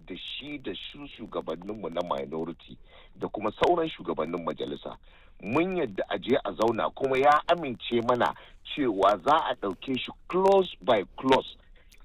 da shi da su shugabanninmu na minority da kuma sauran shugabannin majalisa mun yadda a je a zauna kuma ya amince mana cewa za a ɗauke shi close by close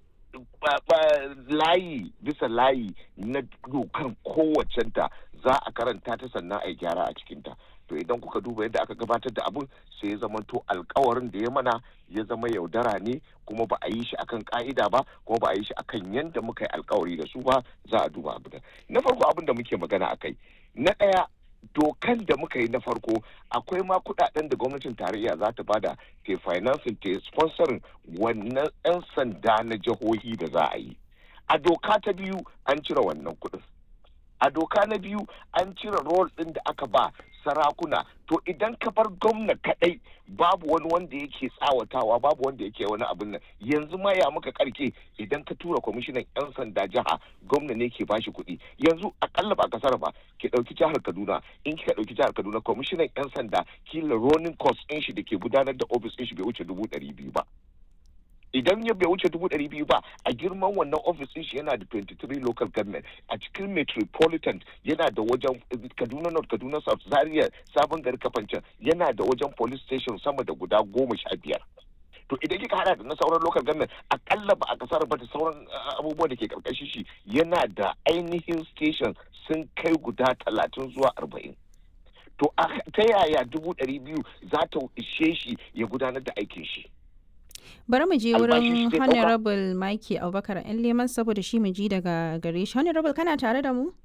layi bisa layi na dokan kowacenta za a karanta ta sannan a yi gyara a cikinta to idan kuka duba yadda aka gabatar da abin sai ya zama to alkawarin da ya mana ya zama yaudara ne kuma ba a yi shi akan ka'ida ba kuma ba a yi shi akan yadda muka yi alkawari da su ba za a duba abin na farko abin da muke magana akai na ɗaya dokan da muka yi na farko akwai ma kudaden da gwamnatin tarayya za ta bada ke financing ta sponsorin wannan 'yan sanda na jihohi da za a yi a doka ta biyu an cire wannan kudin a doka na biyu an cire rol ɗin da aka ba sarakuna to idan ka bar gwamna kadai babu wani wanda yake tsawatawa babu wanda yake wani abin nan yanzu ma ya muka karke idan ka tura kwamishinan yan sanda jiha gwamna ne ke bashi kuɗi yanzu akalla ba kasar ba ki ɗauki jihar kaduna in kika ɗauki jihar kaduna kwamishinan yan sanda kila ronin cost ɗin shi da ke gudanar da ofis ɗin shi bai wuce dubu ɗari biyu ba idan ya bai wuce dubu ɗari biyu ba a girman wannan ofis ɗin shi yana da 23 local government a cikin metropolitan yana da wajen kaduna north kaduna south zaria sabon gari kafancan yana da wajen police station sama da guda goma sha biyar to idan kika hada da na sauran local government akalla ba a kasar ba da sauran abubuwa da ke karkashin shi yana da ainihin station sun kai guda talatin zuwa arba'in to ta yaya dubu ɗari biyu za ta ishe shi ya gudanar da aikin shi bari mu je wurin honorable Mike Abubakar yan leman saboda shi mu ji daga gare shi honorable kana tare da mu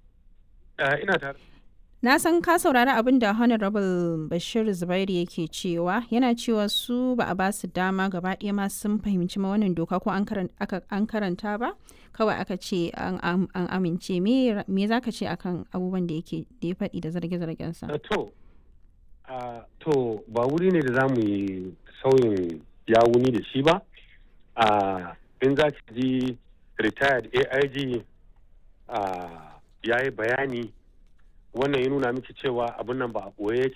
ina tare na san ka saurari abin da honorable bashir zubairu yake cewa yana cewa su ba a ba su dama gaba ɗaya ma sun fahimci ma wannan doka ko an karanta ba kawai aka ce an amince me za ka ce akan abubuwan da yake da ya faɗi da zarge-zargensa to to ba wuri ne da za mu yi sauyin ya wuni da shi ba a in za ki ji retired aig ya yi bayani wannan ya nuna miki cewa abin nan ba a ɓoye yake